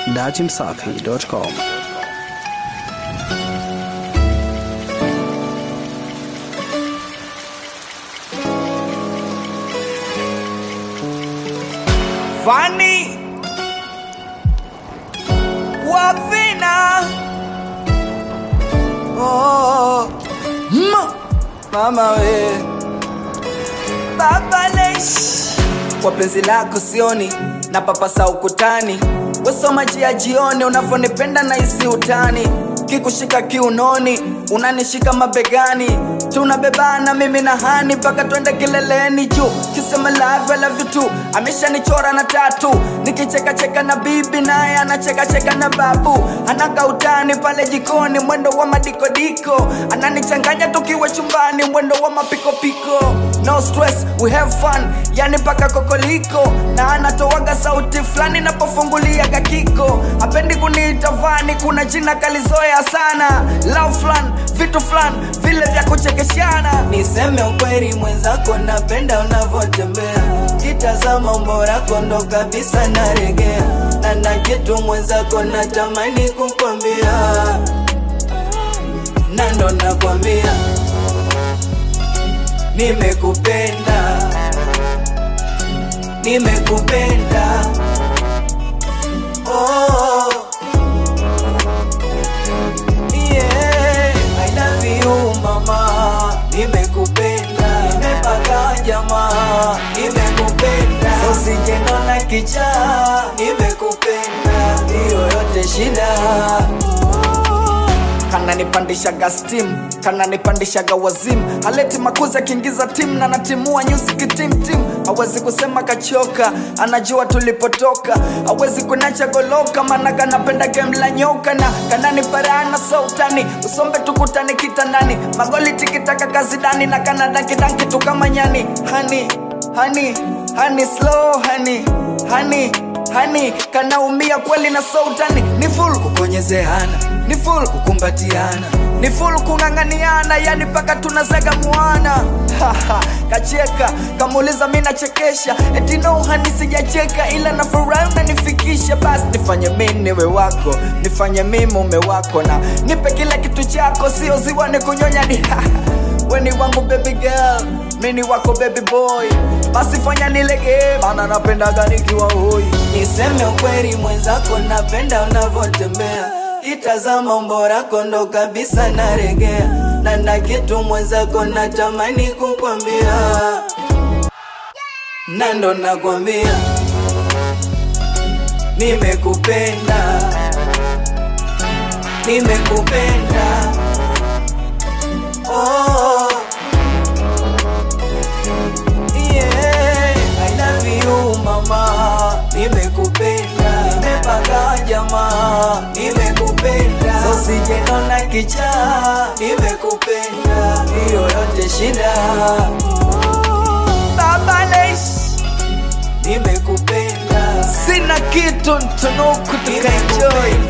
datimsafi.com. Fani Wavina oh, ma, Mama we Baba Lesh Kwa penzi lako sioni na papasa ukutani Wesoma jia jioni unavyonipenda na isi utani Kikushika kiunoni unanishika mabegani tunabebana mimi na hani mpaka twende kileleni juu kisema love I love you too ameshanichora na tatu nikichekacheka na bibi naye anachekacheka na babu anaka utani pale jikoni mwendo wa madikodiko ananichanganya tukiwa chumbani mwendo wa mapikopiko no stress we have fun yani mpaka kokoliko na anatoaga sauti fulani napofunguliaga kiko apendi kuniita vani kuna jina kalizoea sana love flan vitu flan vile vya kuchekeshana niseme ukweli mwenzako napenda unavyotembea kitazama umbo lako ndo kabisa naregea na na kitu mwenzako natamani kukwambia na ndo nakwambia nimekupenda nimekupenda oh. Yeah, I love you mama, nimekupenda, nimepaka jamaa, nimekupenda, usijengana kichaa, nimekupenda, hiyo yote shida kananipandishaga stim kananipandishaga wazim haleti makuzi akiingiza tim na natimua nyuzi tim tim hawezi kusema kachoka anajua tulipotoka hawezi kunacha goloka maana kanapenda game la nyoka na kananiparana sautani usombe tukutane kitandani magoli tikitaka kazidani na kanadakidanki tu kama nyani hani hani hani slow hani hani hani kanaumia kweli na sautani ni full kukonyezeana ni full kukumbatiana ni full kung'ang'aniana yani mpaka tunazaga mwana Haha, kacheka kamuuliza mi nachekesha eti no hani sijacheka ila na furaha unanifikisha basi nifanye mi niwe wako nifanye mi mume wako na nipe kila kitu chako sio ziwa ni kunyonya ni weni wangu baby girl mini wako baby boy basi fanya nilegee maana napendaga nikiwa hoi niseme ukweli mwenzako napenda unavyotembea itazama umbo lako ndo kabisa naregea na na kitu mwenzako natamani kukwambia na ndo nakwambia nimekupenda nimekupenda oh. Yeah, I love you mama, nimekupenda, nimepaka jamaa, nimekupenda, so sijenona kichaa, nimekupenda, hiyo yote shida. Baba Lesh, nimekupenda, sina kitu ntunuku tukaenjoy